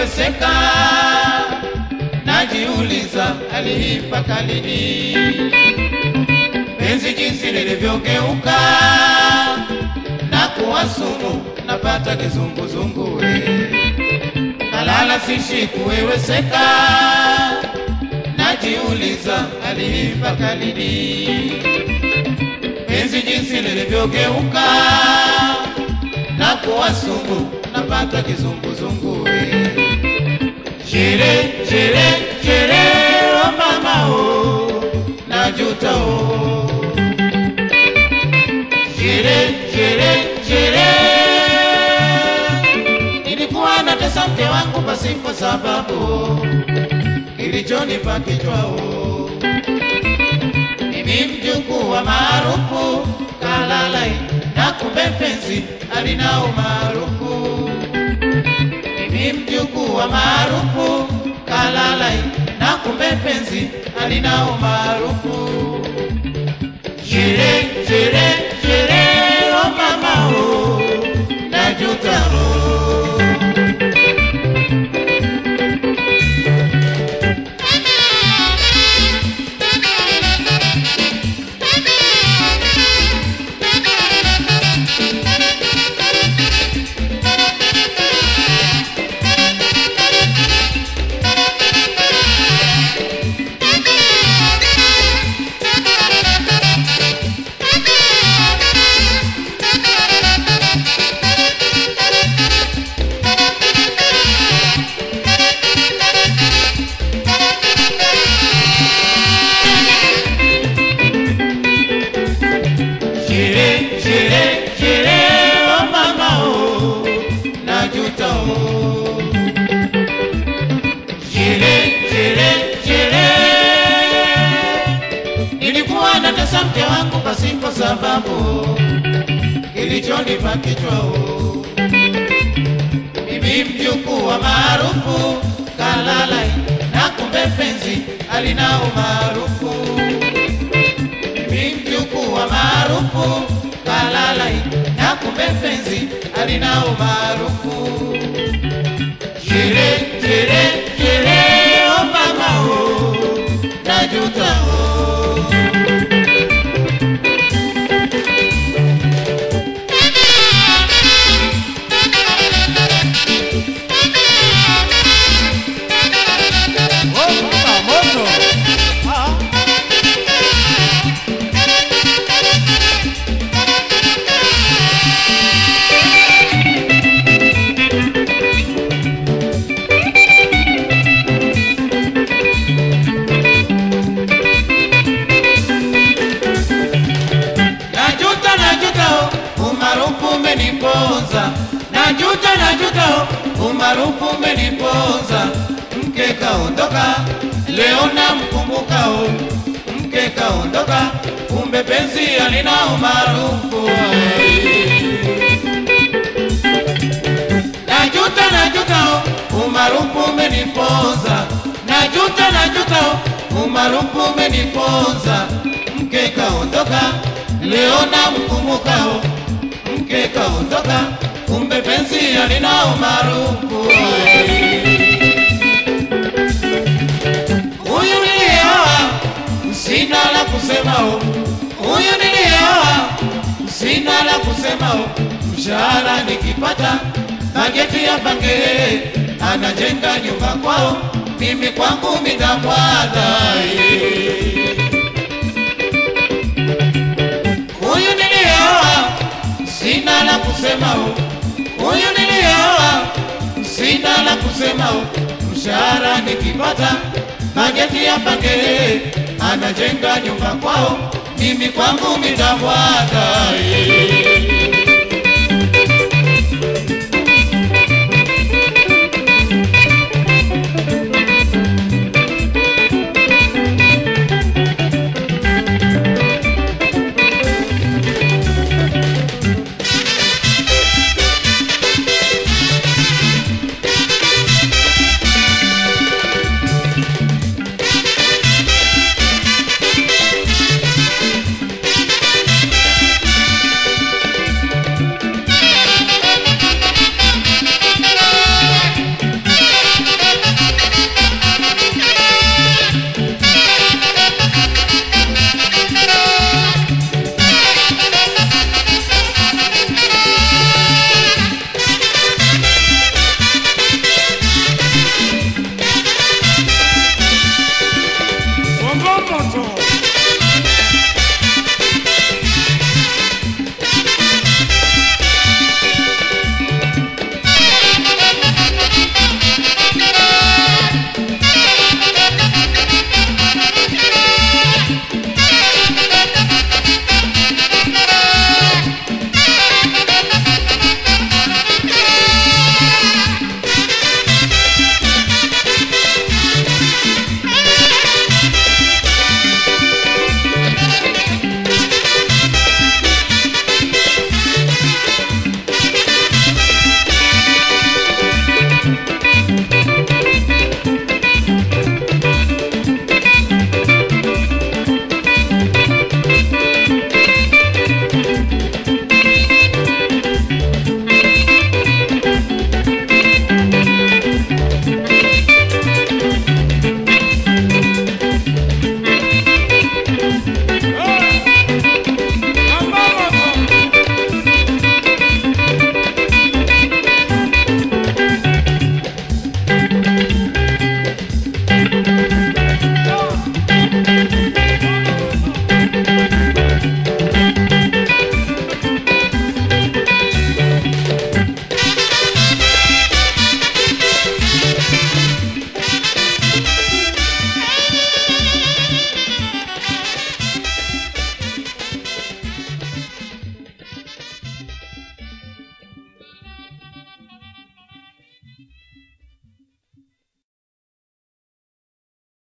kuweweseka, najiuliza aliipaka lini penzi jinsi lilivyogeuka na kuwa sumu, napata kizunguzungu we kalala sishi kuweweseka, najiuliza aliipaka lini penzi jinsi lilivyogeuka na kuwa sumu, napata kizunguzungu we Shere, shere, shere, oh mama oh, najuta oh. Shere, shere, shere, nilikuwa natesa mke wangu pasipo sababu, kilichonipa kichwao mimi mjukuu wa maarufu kalalai na kumbe mpenzi alina umaarufu mimi mjukuu wa maarufu kalalai na kumbe mpenzi alina umaarufu shere shere shere o mama o najuta o Shere, shere, shere, oh mama oh, najuta oh. Shere, shere, shere, nilikuwa natesa mke wangu pasipo sababu, kilichonipa kichwa oh. Mimi mjukuu wa maarufu kalalai, na kumbe penzi alina umaarufu mimi mjukuu wa maarufu kalalai na kumbe penzi alina umaarufu shere shere shere o mama o najuta o Oh, baba, moto. Ah. Najuta, najuta, oh, umaarufu umeniponza. Najuta, najuta, oh, umaarufu umeniponza. Mke kaondoka, leo namkumbuka, oh, mke kaondoka, kumbe penzi alina umaarufu. Najuta, najuta, oh, umaarufu umeniponza. Najuta, najuta, oh, umaarufu umeniponza. Mke kaondoka, leo namkumbuka, oh, mke kaondoka, kumbe penzi alina umaarufu. Huyu nilioa, sina la kusema, oh, huyu nilioa, sina la kusema, oh, mshahara nikipata bajeti ya pange, anajenga nyumba kwao, mimi kwangu mitamwada huyu nilioa, sina la kusema, oh, huyu nilioa, sina la kusema, oh, mshahara nikipata bajeti ya pange, anajenga nyumba kwao, mimi kwangu mitamwada